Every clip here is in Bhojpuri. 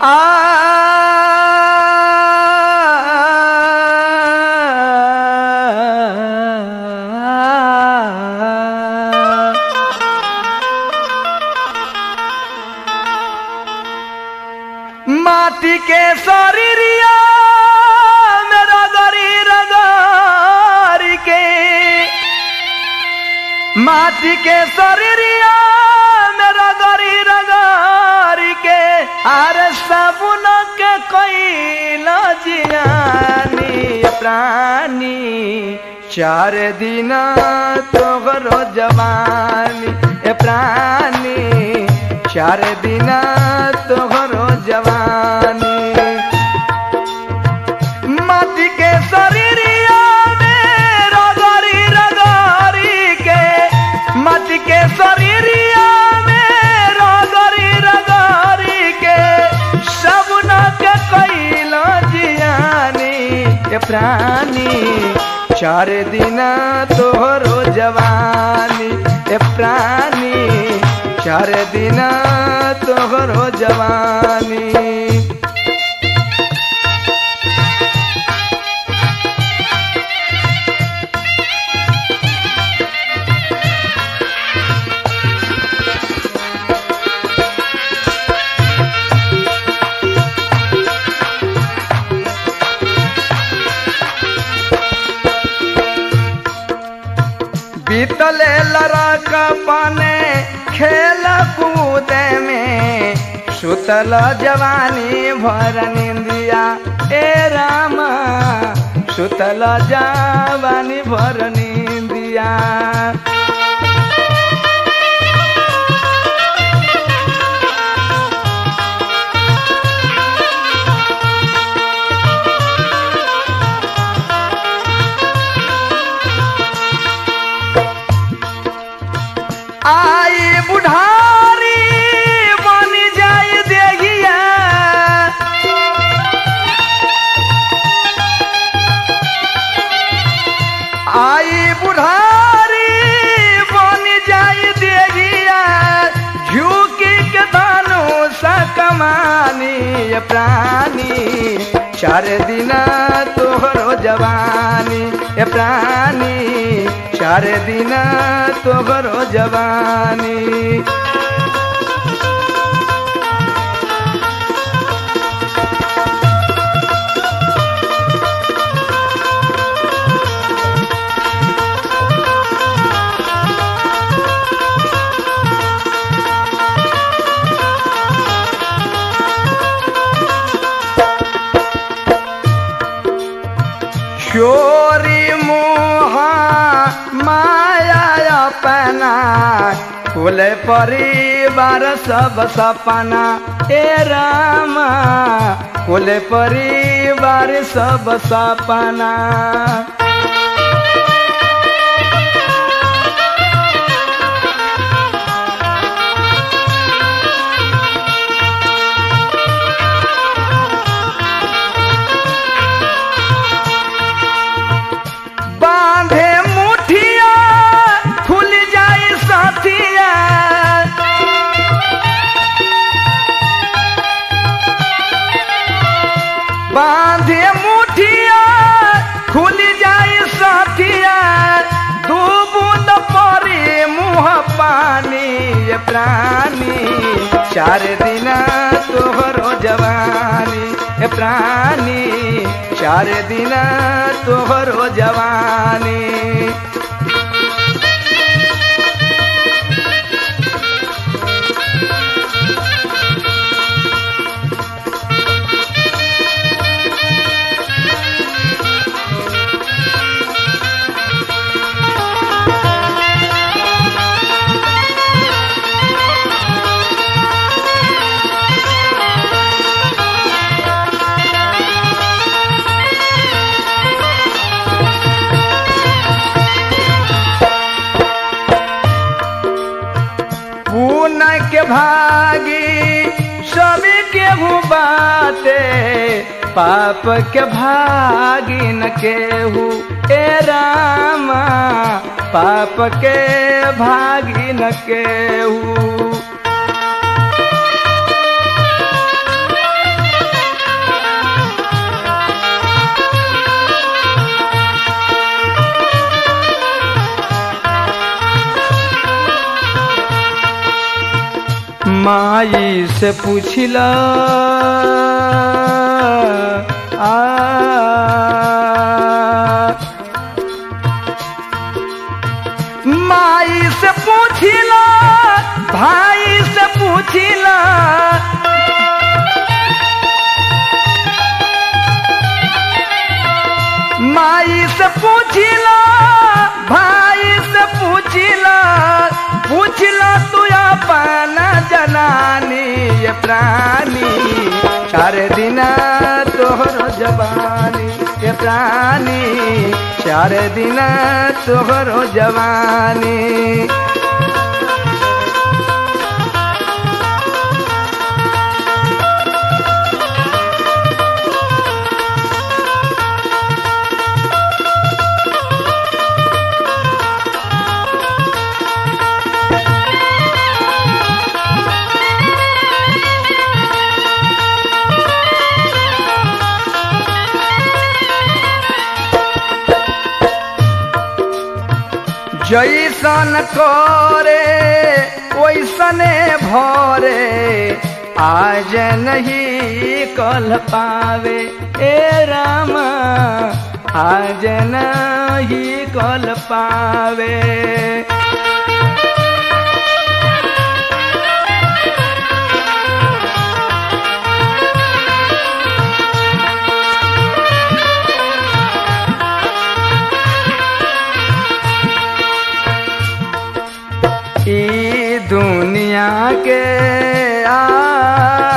माटी के शरीरिया मेरा गरी रगारी के माटी के शरीरिया मेरा गरी रगारी के अरे साबुन के कोई जियानी प्राणी चार दिन तोहरो जवानी ए प्राणी चार दिन तोहरो जवानी माटी के शरीरिया में रगरी रगरी के माटी के शरीरिया में रगरी रगरी के सब न के कैलो जियानी ए प्राणी चार दिन तोहरो जवानी ए प्राणी चार दिन तोहरो जवानी बीतले लड़क पने खेल कूद में सुतल जवानी भर निंदिया ए राम सुतल जवानी भर निंदिया आई बुढ़ारी बन जाए देगिया आई बुढ़ारी बन जाए देगिया झुकी के दानो सा कमानी ये प्राणी चार दिन तोहरो जवानी ए प्राणी चार दिन तोहरो जवानी चोरी मुहा माया अपना कुल परिवार सब सपना ए राम कुल परिवार सब सपना बांधे मुठिया खुल जाई साथिया बांधे मुठिया खुल जाई साथिया दू बूंद परी मुँह पानी ये प्राणी चार दिन तोहरो जवानी ए प्राणी चार दिन तोहरो जवानी पून के भागी सभी केहू बाटे पाप के भागी न केहू ए रामा पाप के भागी न केहू माई से पूछिला आ माई से पूछिला भाई से पूछिला माई से पूछिला भाई से पूछिला पूछला तू अपन जनानी ये प्राणी चार दिन तोहर जवानी ये प्राणी चार दिन तोहर जवानी जैसन करे वैसने भरे आज नहीं कल पावे ए राम आज नहीं कल पावे ई दुनिया के आ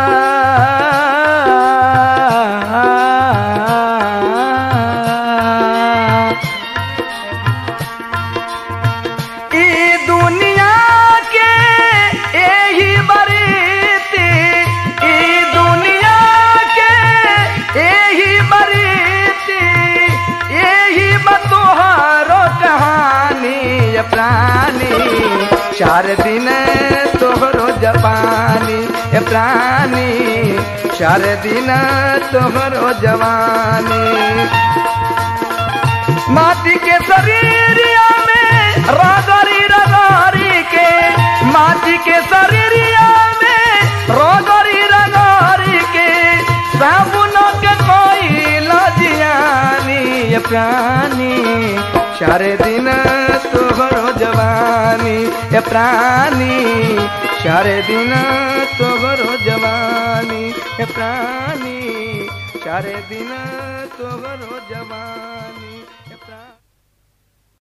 ई दुनिया के एही बरीती ई दुनिया के एही बरीती एही बतोहारो कहानी ये प्राणी चार दिन तोहरो जवानी ये प्राणी चार दिन तोहरो जवानी माटी के शरीरिया में रगरी रगरी के माटी के शरीरिया में रगरी रगरी के साबुन के कोई लजियानी ये प्राणी चार दिन तोहरो जवानी ये प्राणी चार दिन तोहरो जवानी ये प्राणी चार दिन तोहरो जवानी